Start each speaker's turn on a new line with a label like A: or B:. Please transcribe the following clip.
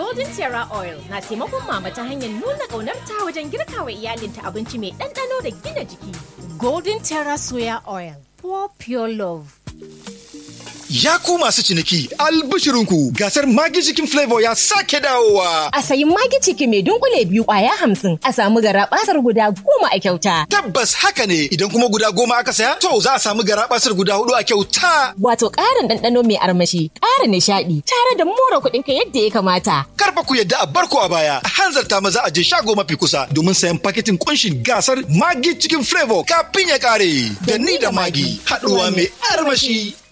A: Golden Terra Oil na taimakon mama ta hanyar nuna ƙaunarta wajen girka wa iyalinta abinci mai ɗanɗano da gina jiki. Golden Terra Soya Oil, for pure love.
B: Ya ku masu ciniki albishirinku gasar Magi Chicken Flavor ya sake dawowa.
C: A sayi magi ciki mai dunkule biyu kwaya hamsin a samu gara basar guda goma a kyauta.
B: Tabbas haka ne idan kuma guda goma aka saya to za a samu garabasar guda hudu a kyauta.
C: Wato ƙarin ɗanɗano mai armashi, ƙara nishaɗi, tare da more kuɗinka yadda ya kamata.
B: Karfa ku yadda a barko a baya a hanzarta maza a je shago mafi kusa domin sayan paketin kunshin gasar Magi Chicken Flavor kafin ya kare. Da ni da Magi haɗuwa mai armashi.